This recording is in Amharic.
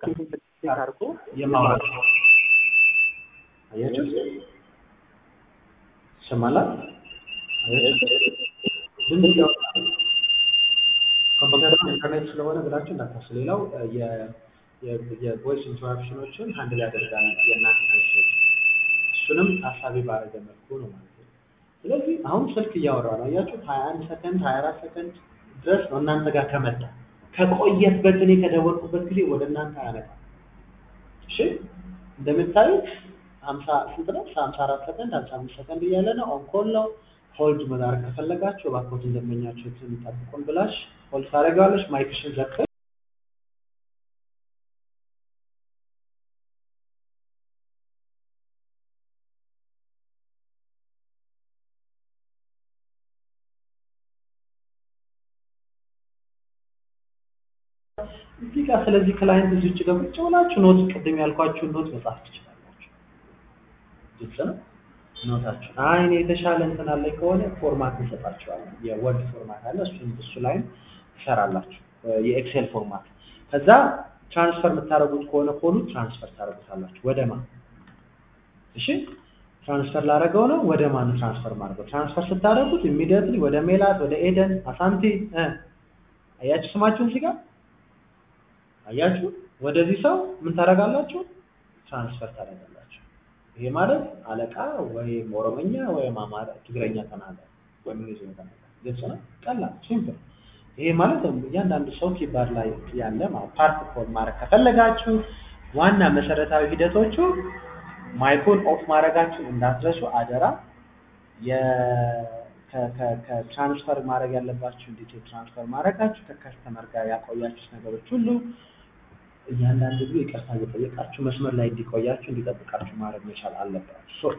አድርጎ የማውራት አያችሁ ይሰማላል ድምፅ ያወጣል ኮምፒውተር ኢንተርኔት ስለሆነ ብላችሁ እንዳታስቡ ሌላው የቮይስ ኢንተራፕሽኖችን ሃንድል ያደርጋል የእናንተ ሄድሴት እሱንም ታሳቢ ባደረገ መልኩ ነው ማለት ነው ስለዚህ አሁን ስልክ እያወራ ነው አያችሁ ሀያ አንድ ሰከንድ ሀያ አራት ሰከንድ ድረስ ነው እናንተ ጋር ከመጣ ከቆየበት እኔ ከደወልኩበት ጊዜ ወደ እናንተ አያመጣም እሺ እንደምታዩት ሀምሳ ስንት ነው ሀምሳ አራት ሰከንድ ሀምሳ አምስት ሰከንድ እያለ ነው ኦን ኮል ነው ሆልድ መዳረግ ከፈለጋችሁ እባክዎትን ደንበኛችሁትን ጠብቁን ብላሽ ሆልድ ታደርጊዋለሽ ማይክሽን ዘግተሽ እዚህ ጋር ስለዚህ ክላይንት እዚህ ውጭ ጋር ቁጭ ብላችሁ ኖት ቅድም ያልኳችሁን ኖት መጻፍ ትችላላችሁ። ግልጽ ነው። ኖታችሁ አይ እኔ የተሻለ እንትን አለኝ ከሆነ ፎርማት እንሰጣችኋለን። የወርድ ፎርማት አለ፣ እሱን እሱ ላይም ትሰራላችሁ። የኤክሴል ፎርማት ከዛ ትራንስፈር የምታደርጉት ከሆነ ኮዱ ትራንስፈር ታደርጉታላችሁ። ወደ ማን? እሺ ትራንስፈር ላደረገው ነው። ወደ ማን ትራንስፈር ማድረገው? ትራንስፈር ስታደርጉት ኢሚዲየትሊ ወደ ሜላት፣ ወደ ኤደን፣ አሳንቲ አያችሁ ስማችሁን እዚህ ጋር አያችሁ ወደዚህ ሰው ምን ታደርጋላችሁ? ትራንስፈር ታደርጋላችሁ። ይሄ ማለት አለቃ ወይም ኦሮመኛ ወይም አማራ ትግረኛ ተናገር ወይም እንግሊዝኛ ተናገር። ግልጽ ነው። ቀላል ሲምፕል። ይሄ ማለት እያንዳንዱ ሰው ኪባድ ላይ ያለ ማለት ፓርት ኮድ ማድረግ ከፈለጋችሁ ዋና መሰረታዊ ሂደቶቹ ማይኩን ኦፍ ማድረጋችሁን እንዳትረሱ አደራ። ከትራንስፈር ማድረግ ያለባችሁ ዲቴል ትራንስፈር ማድረጋችሁ ከከስተመር ጋር ያቆያችሁት ነገሮች ሁሉ እያንዳንዱ ጊዜ ይቅርታ እየጠየቃችሁ መስመር ላይ እንዲቆያችሁ እንዲጠብቃችሁ ማድረግ መቻል አለባችሁ።